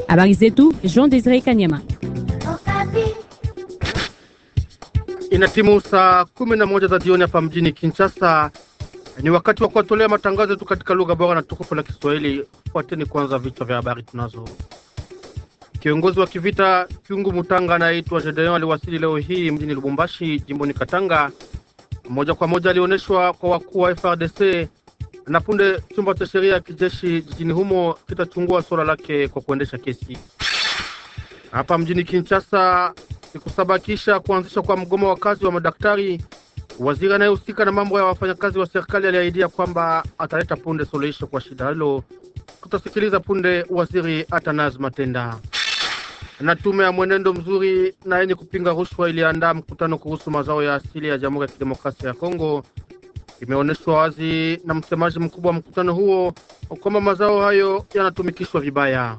Habari zetu Jean Desire Kanyama. Ina timu saa kumi na moja za jioni hapa mjini Kinshasa. Ni wakati wa kuwatolea matangazo yetu katika lugha bora na tukufu la Kiswahili. Fuateni kwanza vichwa vya habari tunazo. Kiongozi wa kivita Kyungu Mutanga anayeitwa Gedeon aliwasili leo hii mjini Lubumbashi, jimboni Katanga. Moja kwa moja alioneshwa kwa wakuu wa FRDC na punde chumba cha sheria ya kijeshi jijini humo kitachungua suala lake kwa kuendesha kesi. Hapa mjini Kinshasa, siku saba kisha kuanzishwa kwa mgomo wa kazi wa madaktari, waziri anayehusika na mambo ya wafanyakazi wa serikali aliahidia kwamba ataleta punde suluhisho kwa shida hilo. Tutasikiliza punde waziri Atanas Matenda. Na tume ya mwenendo mzuri na yenye kupinga rushwa iliandaa mkutano kuhusu mazao ya asili ya Jamhuri ya Kidemokrasia ya Kongo. Imeonyeshwa wazi na msemaji mkubwa wa mkutano huo kwamba mazao hayo yanatumikishwa vibaya.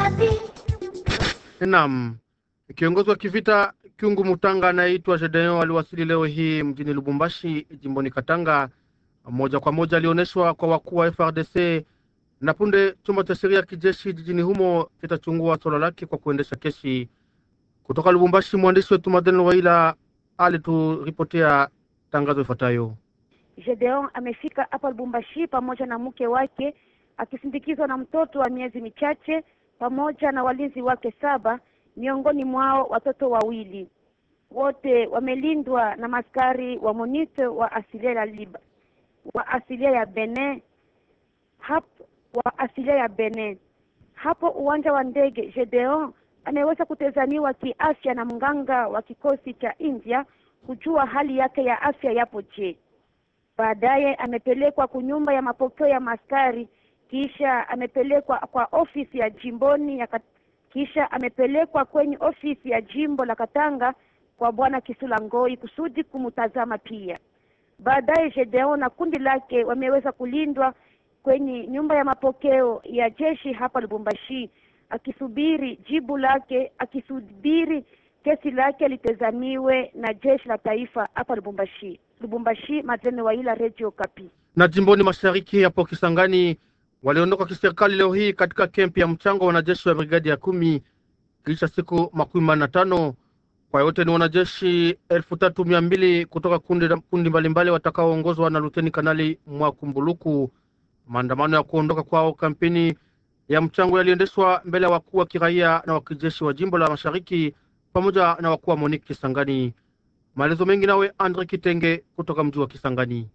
Naam, kiongozi wa kivita Kyungu Mutanga anayeitwa Gedeon aliwasili leo hii mjini Lubumbashi, jimboni Katanga. Moja kwa moja alionyeshwa kwa wakuu wa FRDC na punde chumba cha sheria ya kijeshi jijini humo kitachungua swala lake kwa kuendesha kesi. Kutoka Lubumbashi, mwandishi wetu Madeleine Waila alituripotea tangazo ifuatayo. Gedeon amefika hapa Lubumbashi pamoja na mke wake akisindikizwa na mtoto wa miezi michache pamoja na walinzi wake saba, miongoni mwao watoto wawili. Wote wamelindwa na maskari wa MONUSCO wa asilia ya Liba, wa asilia ya Benin hapo wa asilia ya Benin. Hapo uwanja wa ndege, Gedeon ameweza kutazamiwa kiafya na mganga wa kikosi cha India kujua hali yake ya afya yapo je. Baadaye amepelekwa kunyumba ya mapokeo ya maskari, kisha amepelekwa kwa ofisi ya jimboni ya kat... kisha amepelekwa kwenye ofisi ya jimbo la Katanga kwa bwana Kisula Ngoi kusudi kumtazama pia. Baadaye Gedeon na kundi lake wameweza kulindwa kwenye nyumba ya mapokeo ya jeshi hapa Lubumbashi, akisubiri jibu lake, akisubiri kesi lake litazamiwe na jeshi la taifa hapa Lubumbashi. Lubumbashi, Madlene Waila, Radio Kapi. Na jimboni mashariki hapo Kisangani waliondoka kiserikali leo hii katika kempi ya mchango wa wanajeshi wa brigadi ya kumi kisha siku makumi manne na tano. Kwa yote ni wanajeshi elfu tatu mia mbili kutoka kundi kundi mbalimbali watakaoongozwa na luteni kanali Mwakumbuluku. Maandamano ya kuondoka kwao kampeni ya mchango yaliendeshwa mbele ya wakuu wa kiraia na wa kijeshi wa jimbo la mashariki pamoja na wakuu wa Moniki Kisangani. Maelezo mengi nawe Andre Kitenge kutoka mji wa Kisangani.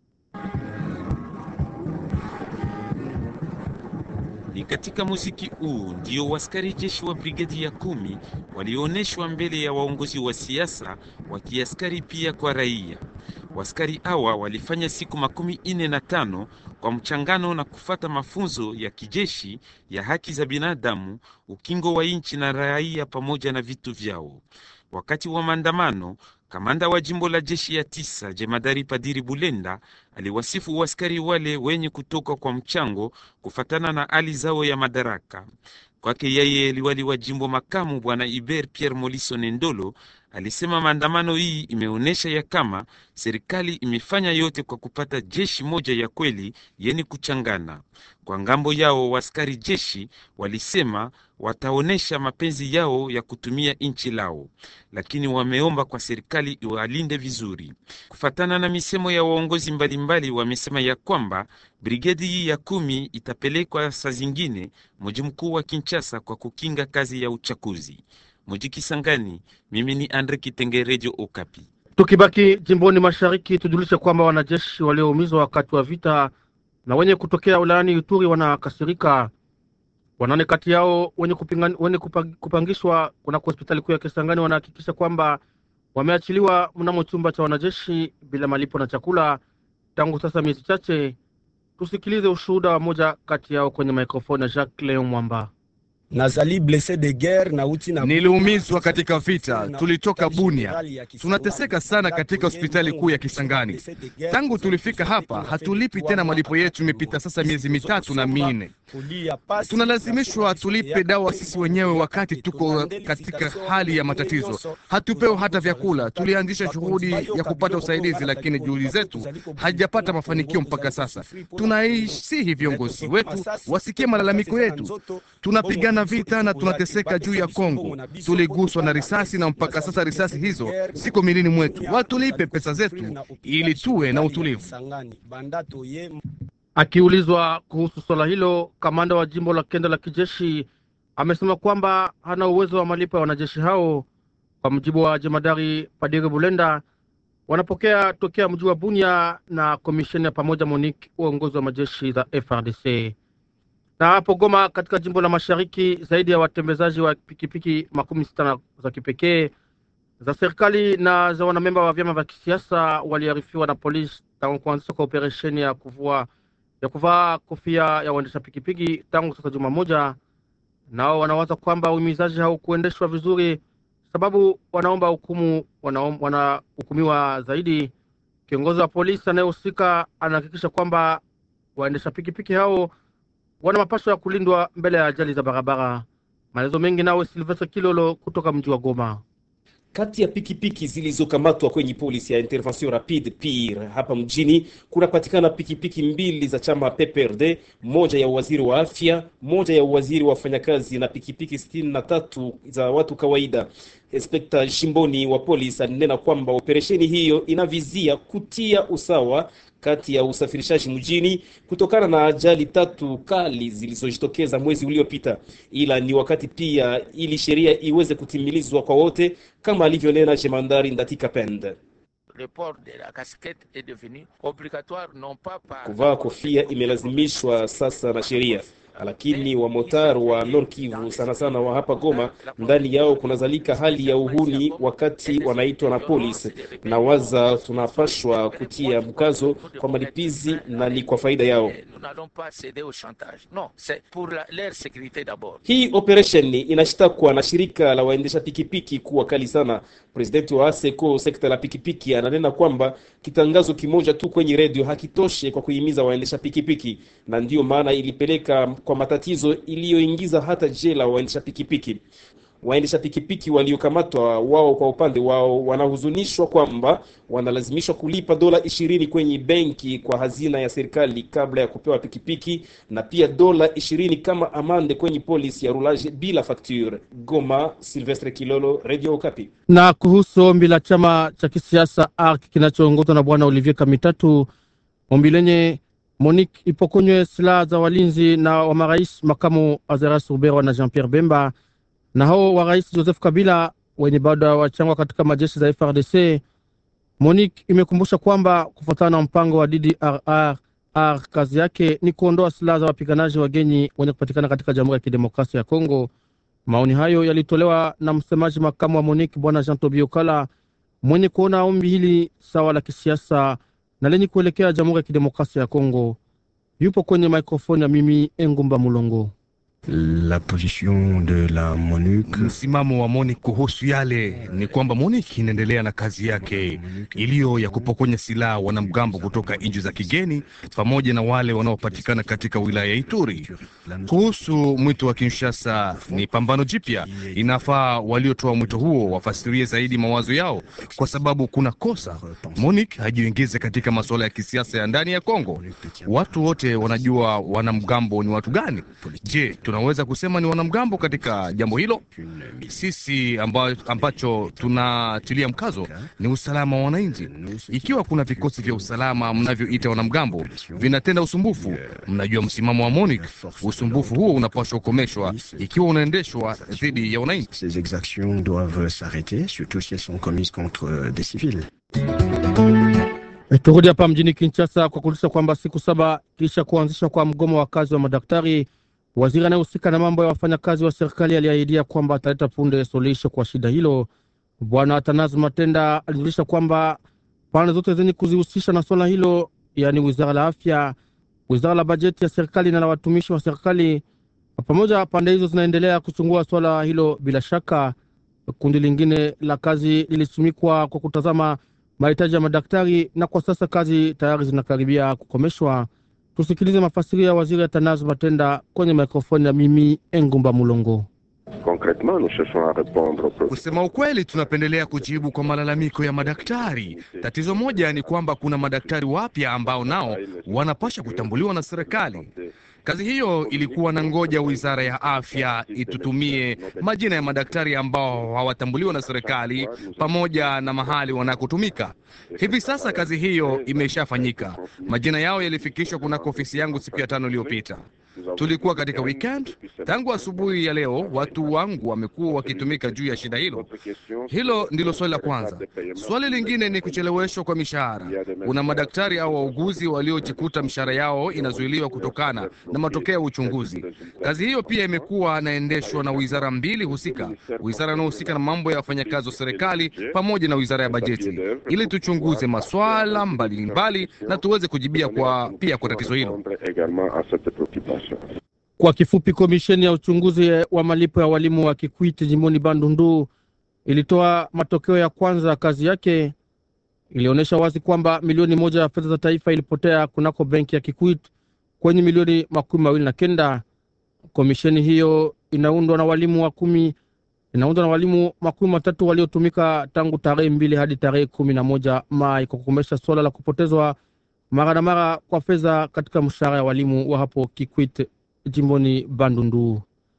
Ni katika muziki huu ndio waskari jeshi wa brigadi ya kumi walioonyeshwa mbele ya waongozi wa siasa wa kiaskari pia kwa raia. Waskari hawa walifanya siku makumi ine na tano kwa mchangano na kufata mafunzo ya kijeshi ya haki za binadamu, ukingo wa nchi na raia pamoja na vitu vyao. Wakati wa maandamano, kamanda wa jimbo la jeshi ya tisa jemadari Padiri Bulenda aliwasifu waskari wale wenye kutoka kwa mchango kufatana na hali zao ya madaraka. Kwake yeye liwali wa jimbo makamu bwana Iber Pierre Moliso Nendolo alisema maandamano hii imeonyesha ya kama serikali imefanya yote kwa kupata jeshi moja ya kweli yeni kuchangana. Kwa ngambo yao, waskari jeshi walisema wataonesha mapenzi yao ya kutumia nchi lao, lakini wameomba kwa serikali iwalinde vizuri. Kufatana na misemo ya waongozi mbalimbali, wamesema ya kwamba brigedi hii ya kumi itapelekwa saa zingine mji mkuu wa Kinshasa kwa kukinga kazi ya uchaguzi. Muji Kisangani, mimi ni Andre Kitenge, Radio Okapi. Tukibaki jimboni mashariki, tujulishe kwamba wanajeshi walioumizwa wakati wa vita na wenye kutokea wilayani Ituri wanakasirika. Wanane kati yao wenye, kupingan, wenye kupangishwa kunako hospitali kuu ya Kisangani wanahakikisha kwamba wameachiliwa mnamo chumba cha wanajeshi bila malipo na chakula tangu sasa miezi chache. Tusikilize ushuhuda wa moja kati yao kwenye mikrofoni ya Jacques Leon Mwamba. Nazali blesse de guerre na uti na Niliumizwa katika vita, tulitoka Bunia. Tunateseka sana katika hospitali kuu ya Kisangani. Tangu tulifika hapa, hatulipi tena malipo yetu, imepita sasa miezi mitatu na minne. Tunalazimishwa tulipe dawa sisi wenyewe wakati tuko katika hali ya matatizo. Hatupewi hata vyakula. Tulianzisha juhudi ya kupata usaidizi, lakini juhudi zetu hajapata mafanikio mpaka sasa. Tunaisihi viongozi wetu wasikie malalamiko yetu. Tunapigana Tuna vita na tunateseka juu ya Kongo, tuliguswa na risasi na mpaka sasa risasi hizo ziko milini mwetu. Watulipe pesa zetu ili tuwe na utulivu. Akiulizwa kuhusu swala hilo, kamanda wa jimbo la kenda la kijeshi amesema kwamba hana uwezo wa malipo ya wanajeshi hao. Kwa mujibu wa jemadari Padire Bulenda, wanapokea tokea mji wa Bunia na komisheni ya pamoja MONUC uongozi wa majeshi za FRDC. Na hapo Goma, katika jimbo la mashariki, zaidi ya watembezaji wa pikipiki makumi sita za kipekee za serikali na za wanamemba wa vyama vya kisiasa waliarifiwa na polisi tangu kuanzishwa kwa operesheni ya kuvua ya kuvaa kofia ya waendesha pikipiki tangu sasa juma moja. Nao wanawaza kwamba uhimizaji haukuendeshwa vizuri, sababu wanaomba hukumu wanahukumiwa zaidi. Kiongozi wa polisi anayehusika anahakikisha kwamba waendesha pikipiki hao wana mapasho ya kulindwa mbele ya ajali za barabara. Maelezo mengi nawe Silvestre Kilolo kutoka mji wa Goma. Kati ya pikipiki zilizokamatwa kwenye polisi ya intervention rapide PIR hapa mjini kunapatikana pikipiki mbili za chama PPRD, moja ya waziri wa afya, moja ya waziri wa wafanyakazi na pikipiki sitini na tatu za watu kawaida. Inspekta Shimboni wa polisi alinena kwamba operesheni hiyo inavizia kutia usawa kati ya usafirishaji mjini kutokana na ajali tatu kali zilizojitokeza mwezi uliopita, ila ni wakati pia ili sheria iweze kutimilizwa kwa wote, kama alivyonena Jemandari Ndatika Pende. Kuvaa kofia imelazimishwa sasa na sheria lakini wamotar wa Nord Kivu sana sana wa hapa Goma, ndani yao kunazalika hali ya uhuni wakati wanaitwa na polisi, na waza tunapashwa kutia mkazo kwa malipizi na ni kwa faida yao. Hii operation inashtakwa na shirika la waendesha pikipiki kuwa kali sana. Presidenti wa ASECO sekta la pikipiki ananena kwamba kitangazo kimoja tu kwenye redio hakitoshe kwa kuhimiza waendesha pikipiki, na ndiyo maana ilipeleka kwa matatizo iliyoingiza hata jela waendesha pikipiki. Waendesha pikipiki waliokamatwa wao kwa upande wao wanahuzunishwa kwamba wanalazimishwa kulipa dola ishirini kwenye benki kwa hazina ya serikali kabla ya kupewa pikipiki na pia dola ishirini kama amande kwenye polisi ya rulage bila facture. Goma, Silvestre Kilolo, Radio Okapi. Na kuhusu ombi la chama cha kisiasa ARC kinachoongozwa na bwana Olivier Kamitatu, ombi lenye Monique ipokonywe silaha za walinzi na wa marais makamu Azeras Ruberwa na Jean Pierre Bemba na hao wa rais Joseph Kabila wenye bado wachangwa katika majeshi za FRDC. Monique imekumbusha kwamba kufuatana na mpango wa DDRR R, kazi yake ni kuondoa silaha za wapiganaji wageni wenye kupatikana katika Jamhuri ya Kidemokrasia ya Kongo. Maoni hayo yalitolewa na msemaji makamu wa Monique bwana Jean Tobio Kala mwenye kuona ombi hili sawa la kisiasa na lenye kuelekea Jamhuri ya Kidemokrasia ya Kongo. Yupo kwenye mikrofoni ya mimi Engumba Mulongo. La position de la MONUC. Msimamo wa MONUC kuhusu yale ni kwamba MONUC inaendelea na kazi yake iliyo ya kupokonya silaha wanamgambo kutoka nchi za kigeni pamoja na wale wanaopatikana katika wilaya ya Ituri. Kuhusu mwito wa Kinshasa, ni pambano jipya. Inafaa waliotoa mwito huo wafasirie zaidi mawazo yao, kwa sababu kuna kosa. MONUC hajiingize katika masuala ya kisiasa ya ndani ya Kongo. Watu wote wanajua wanamgambo ni watu gani. Je, tunaweza kusema ni wanamgambo katika jambo hilo? Sisi amba, ambacho tunatilia mkazo ni usalama wa wananchi. Ikiwa kuna vikosi vya usalama mnavyoita wanamgambo vinatenda usumbufu, mnajua msimamo wa MONUC. Usumbufu huo unapaswa kukomeshwa ikiwa unaendeshwa dhidi ya wananchi. Ces exactions doivent s'arrêter, surtout si elles sont commises contre des civils. Turudi hapa mjini Kinshasa kwa kuulisha kwamba siku saba kisha kuanzishwa kwa mgomo wa kazi wa madaktari Waziri anayehusika na mambo ya wafanyakazi wa serikali aliahidia kwamba ataleta punde suluhisho kwa shida hilo. Bwana Atanas Matenda alijulisha kwamba pande zote zenye kuzihusisha na swala hilo, yaani wizara la afya, wizara la bajeti ya serikali na la watumishi wa serikali, pamoja pande hizo zinaendelea kuchungua swala hilo. Bila shaka, kundi lingine la kazi lilisimikwa kwa kutazama mahitaji ya madaktari, na kwa sasa kazi tayari zinakaribia kukomeshwa. Tusikilize mafasiri ya waziri Atanazi Matenda kwenye mikrofoni ya mimi Engumba Mulongo. Kusema ukweli, tunapendelea kujibu kwa malalamiko ya madaktari. Tatizo moja ni kwamba kuna madaktari wapya ambao nao wanapasha kutambuliwa na serikali. Kazi hiyo ilikuwa na ngoja wizara ya afya itutumie majina ya madaktari ambao hawatambuliwa na serikali pamoja na mahali wanakotumika. Hivi sasa kazi hiyo imeshafanyika. Majina yao yalifikishwa kunako ofisi yangu siku ya tano iliyopita. Tulikuwa katika weekend. Tangu asubuhi ya leo, watu wangu wamekuwa wakitumika juu ya shida hilo. Hilo ndilo swali la kwanza. Swali lingine ni kucheleweshwa kwa mishahara. Kuna madaktari au wauguzi waliojikuta mishahara yao inazuiliwa kutokana na matokeo ya uchunguzi. Kazi hiyo pia imekuwa inaendeshwa na wizara mbili husika, wizara inayohusika na mambo ya wafanyakazi wa serikali pamoja na wizara ya bajeti, ili tuchunguze maswala mbalimbali na tuweze kujibia kwa pia kwa tatizo hilo. Kwa kifupi, komisheni ya uchunguzi wa malipo ya walimu wa Kikwiti jimboni Bandundu ilitoa matokeo ya kwanza ya kazi yake. Ilionyesha wazi kwamba milioni moja ya fedha za taifa ilipotea kunako benki ya Kikwit kwenye milioni makumi mawili na kenda. Komisheni hiyo inaundwa na walimu wa kumi inaundwa na walimu makumi matatu waliotumika tangu tarehe mbili hadi tarehe kumi na moja Mai kwa kukomesha suala la kupotezwa mara na mara kwa fedha katika mshahara ya walimu wa hapo Kikwit jimboni Bandundu.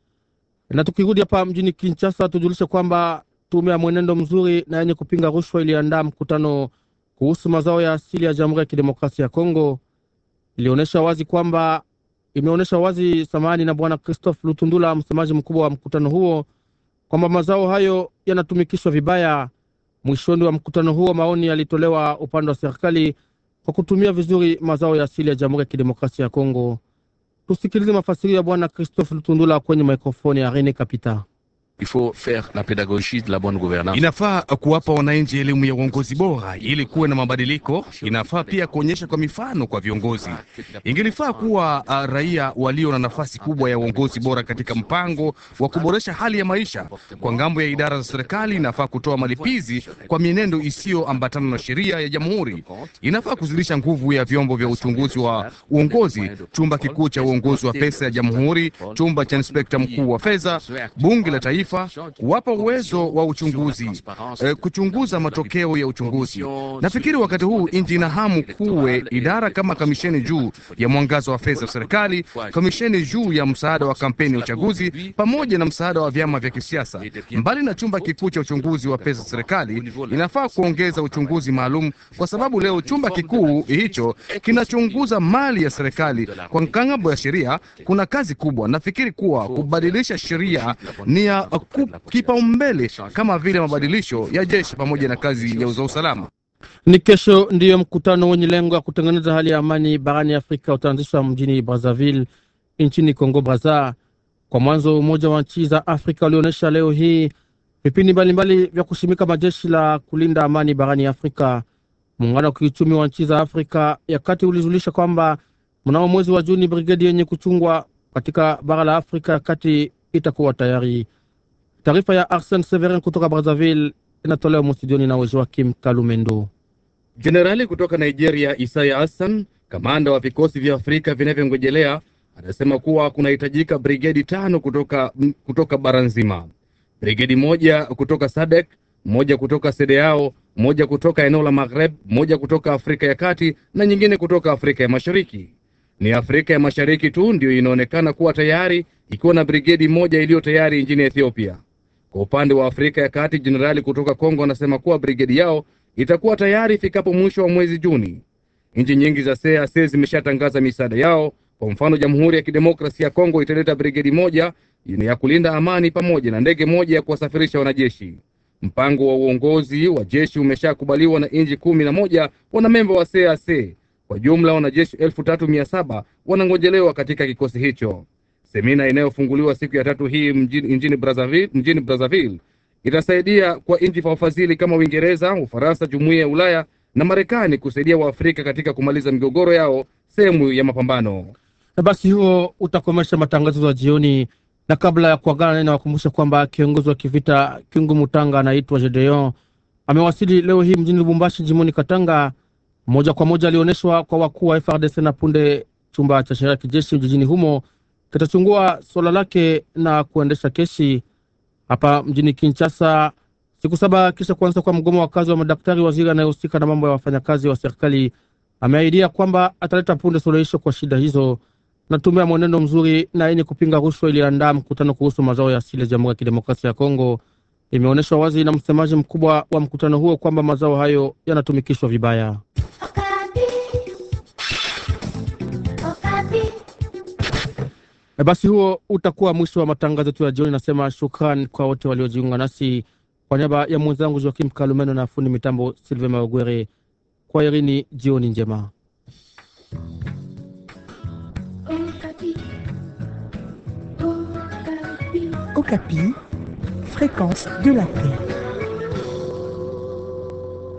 Na tukirudi hapa mjini Kinshasa, tujulishe kwamba tume ya mwenendo mzuri na yenye kupinga rushwa iliandaa mkutano kuhusu mazao ya asili ya Jamhuri ya Kidemokrasia ya Kongo. Ilionyesha wazi kwamba imeonyesha wazi samani na Bwana Christophe Lutundula, msemaji mkubwa wa mkutano huo, kwamba mazao hayo yanatumikishwa vibaya. Mwishoni wa mkutano huo, maoni yalitolewa upande wa serikali kwa kutumia vizuri mazao ya asili ya Jamhuri ya Kidemokrasia ya Kongo. Tusikilize mafasirio ya Bwana Christophe Lutundula kwenye mikrofoni ya Rene Kapita. Il faut faire la pédagogie de la bonne gouvernance. Inafaa kuwapa wananchi elimu ya uongozi bora ili kuwe na mabadiliko. Inafaa pia kuonyesha kwa mifano kwa viongozi. Ingelifaa kuwa uh, raia walio na nafasi kubwa ya uongozi bora katika mpango wa kuboresha hali ya maisha. Kwa ngambo ya idara za serikali, inafaa kutoa malipizi kwa mienendo isiyoambatana na sheria ya jamhuri. Inafaa kuzidisha nguvu ya vyombo vya uchunguzi wa uongozi, chumba kikuu cha uongozi wa pesa ya jamhuri, chumba cha inspekta mkuu wa fedha, bunge la taifa kuwapa uwezo wa uchunguzi e, kuchunguza matokeo ya uchunguzi. Nafikiri wakati huu nchi ina hamu kuwe idara kama kamisheni juu ya mwangazo wa fedha za serikali, kamisheni juu ya msaada wa kampeni ya uchaguzi, pamoja na msaada wa vyama vya kisiasa. Mbali na chumba kikuu cha uchunguzi wa pesa za serikali, inafaa kuongeza uchunguzi maalum, kwa sababu leo chumba kikuu hicho kinachunguza mali ya serikali. Kwa ngambo ya sheria, kuna kazi kubwa. Nafikiri kuwa kubadilisha sheria ni ya kipaumbele kama vile mabadilisho ya jeshi pamoja na kazi ya usalama. Ni kesho ndiyo mkutano wenye lengo ya kutengeneza hali ya amani barani Afrika utaanzishwa mjini Brazzaville nchini Kongo Brazza. Kwa mwanzo, Umoja wa nchi za Afrika ulionyesha leo hii vipindi mbalimbali vya kushimika majeshi la kulinda amani barani Afrika. Muungano wa kiuchumi wa nchi za Afrika ya kati ulizulisha kwamba mnamo mwezi wa Juni brigedi yenye kuchungwa katika bara la Afrika ya kati itakuwa tayari. Taarifa ya Arsene Severin kutoka Brazzaville inatolewa mstudioni na Joakim Kalumendo. Jenerali kutoka Nigeria Isaya Hassan, kamanda wa vikosi vya Afrika vinavyongojelea, anasema kuwa kunahitajika brigedi tano kutoka, kutoka bara nzima, brigedi moja kutoka SADC, moja kutoka SEDEAO, moja kutoka eneo la Maghreb, moja kutoka Afrika ya kati na nyingine kutoka Afrika ya Mashariki. Ni Afrika ya Mashariki tu ndiyo inaonekana kuwa tayari ikiwa na brigedi moja iliyo tayari nchini Ethiopia. Kwa upande wa Afrika ya Kati, jenerali kutoka Kongo anasema kuwa brigedi yao itakuwa tayari ifikapo mwisho wa mwezi Juni. Nchi nyingi za CEEAC zimeshatangaza misaada yao. Kwa mfano, Jamhuri ya Kidemokrasia ya Kongo italeta brigedi moja ya kulinda amani pamoja na ndege moja ya kuwasafirisha wanajeshi. Mpango wa uongozi wa jeshi umeshakubaliwa na nchi kumi na moja wanamemba wa CEEAC. Kwa jumla wanajeshi elfu tatu mia saba wanangojelewa katika kikosi hicho. Semina inayofunguliwa siku ya tatu hii mjini, mjini Brazzaville, mjini Brazzaville itasaidia kwa nchi za wafadhili kama Uingereza, Ufaransa, Jumuiya ya Ulaya na Marekani kusaidia Waafrika katika kumaliza migogoro yao sehemu ya mapambano. Na basi huo utakomesha matangazo ya jioni, na kabla ya kuagana nene, wakumbusha kwamba kiongozi wa kivita Kingu Mutanga anaitwa Gedeon amewasili leo hii mjini Lubumbashi, jimoni Katanga. Moja kwa moja alionyeshwa kwa wakuu wa FRDC na punde chumba cha sheria ya kijeshi jijini humo kitachungua suala lake na kuendesha kesi hapa mjini Kinshasa. Siku saba kisha kuanza kwa mgomo wa kazi wa madaktari, waziri anayehusika na mambo ya wafanyakazi wa serikali ameahidia kwamba ataleta punde suluhisho kwa shida hizo. na tume ya mwenendo mzuri na yenye kupinga rushwa iliandaa mkutano kuhusu mazao ya asili ya Jamhuri ya Kidemokrasia ya Kongo. Imeonyeshwa wazi na msemaji mkubwa wa mkutano huo kwamba mazao hayo yanatumikishwa vibaya. E, basi huo utakuwa mwisho wa matangazo yetu ya jioni. Nasema shukran kwa wote waliojiunga nasi. Kwa niaba ya mwenzangu Joakim Kalumeno na fundi mitambo Silve Maogwere, kwa irini, jioni njema. Okapi, fréquence de la paix.